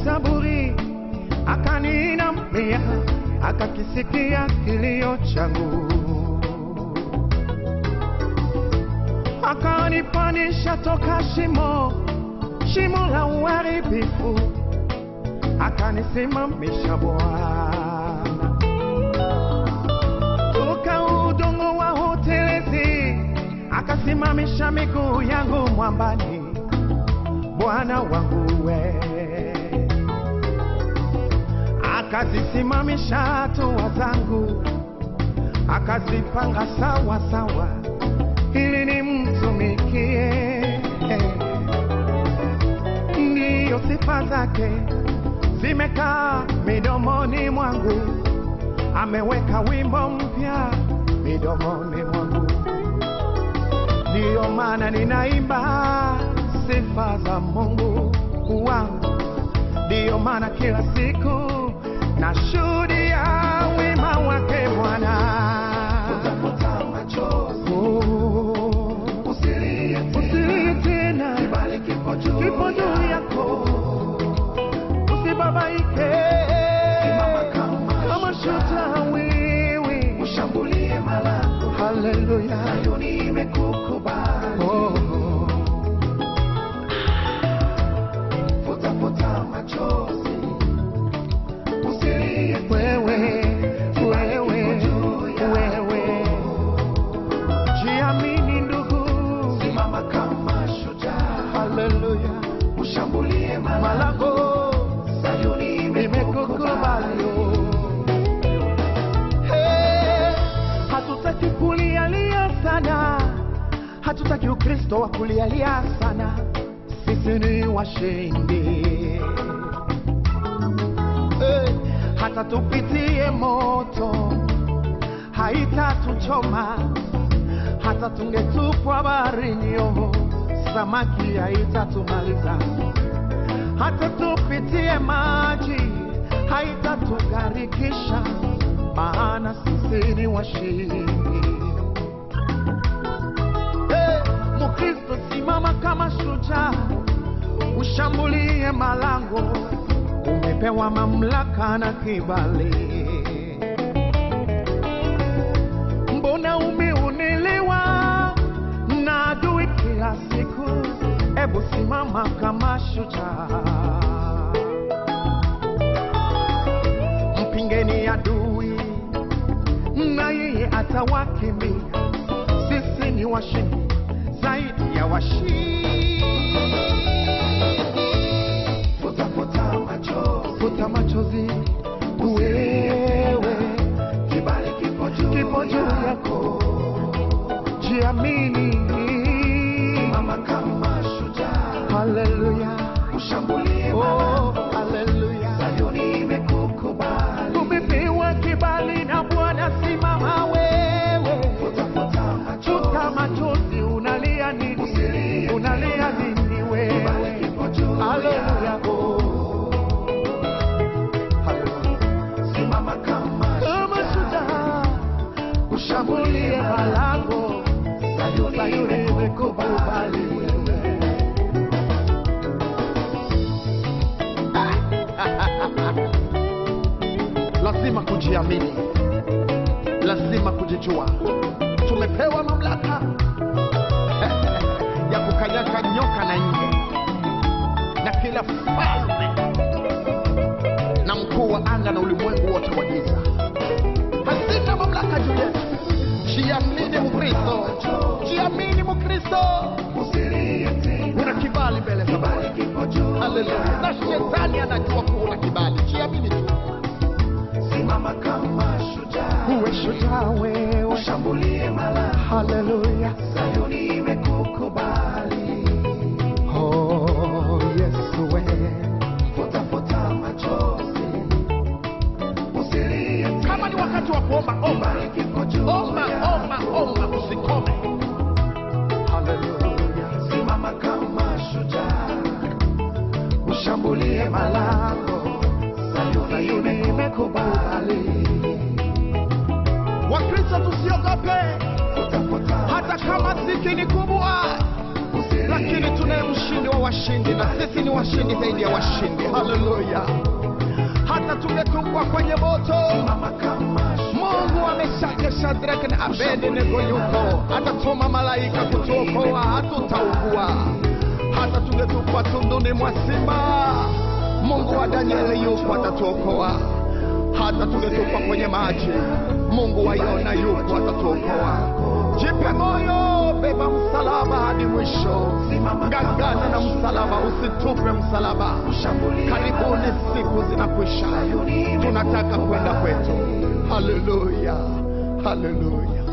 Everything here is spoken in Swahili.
Zaburi, akaniinamia, akakisikia kilio changu, akanipanisha toka shimo, shimo la uharibifu, akanisimamisha Bwana toka udongo wa utelezi, akasimamisha miguu yangu mwambani. Bwana wangu we, akazisimamisha hatua zangu, akazipanga sawa sawa, ili nimtumikie. Ndiyo sifa zake zimekaa midomoni mwangu, ameweka wimbo mpya midomoni mwangu, ndiyo maana ninaimba sifa za Mungu wangu, ndiyo maana kila siku nashuhudia wema wake Bwana. Utafuta machozi, Oh, usilie tena, Usilie tena, kibali kipo juu kipo juu yako, usibabaike Simama kama kama shujaa. shujaa wewe. Ushambulie malango, Haleluya. Sayuni imekukubali. Oh, Futa futa machozi, usilie tena, wewe, wewe, wewe. Jiamini ndugu. simama kama shujaa, Haleluya. ushambulie malango, Malango Sayuni imekukubali. imekukubali. Hey, hatutaki kulialia sana, hatutaki Ukristo wa kulialia sana. Sisi ni washindi. Hey, hata tupitie moto haitatuchoma, hata tungetupwa baharini, oh, samaki haitatumaliza hata tupitie maji haitatugarikisha, maana sisi ni washindi. Hey, Mkristo simama kama shujaa, ushambulie malango, umepewa mamlaka na kibali. Mbona umeonelewa na adui kila siku? Ebu simama kama shujaa, mpingeni adui na yeye atawakimbia. Sisi ni washindi zaidi ya washindi. Futa futa machozi, Futa machozi, wewe kibali kipo juu kipo juu yako, jiamini. Simama kama shujaa, Haleluya, ushambulie oh, malango, haleluya. Sayuni imekukubali. Umepewa kibali na Bwana, simama wewe. Futa futa machozi, Futa machozi, unalia nini? Usilie Unalia nini kibali wewe? kipo juu Haleluya, yako. oh. Haleluya. Simama kama Kama shujaa, shujaa, ushambulie malango, Sayuni Sayuni imekukubali wewe. Lazima kujiamini, lazima kujijua. Tumepewa mamlaka ya kukanyaga nyoka na nge na kila falme na mkuu wa anga na ulimwengu wote wa giza. Hazina mamlaka juu yetu. Jiamini Mkristo, jiamini Mkristo, usilie tena, una kibali mbele za Bwana. kibali kipo juu Haleluya. Na shetani anajua kuwa una kibali, jiamini tu. Simama kama shujaa, Uwe shujaa wewe. ushambulie malango, Haleluya. Sayuni imekukubali. Oh, Yesu wewe. Futa futa machozi, usilie tena, Kama ni wakati wa kuomba, omba. kibali kipo juu Omba, yako. omba, omba, usikome. Haleluya. Simama kama shujaa, ushambulie malango, Sayuni Sayuni imekukubali. Wakristo tusiogope, Futa futa hata kama dhiki ni kubwa, usilie lakini tunaye mshindi wa washindi na sisi ni washindi zaidi ya washindi haleluya hata tungetupwa kwenye moto Simama kama mungu ameshaka shadraka na abednego yuko atatuma malaika kutuokoa hatutaugua hata tungetupwa tunduni mwa simba mungu wa danieli yuko atatuokoa hata tungetupwa kwenye maji mungu wa yona yuko atatuokoa jipe moyo beba msalaba hadi mwisho ngangana na msalaba usitupe msalaba karibuni siku zinakwisha tunataka kwenda kwetu haleluya haleluya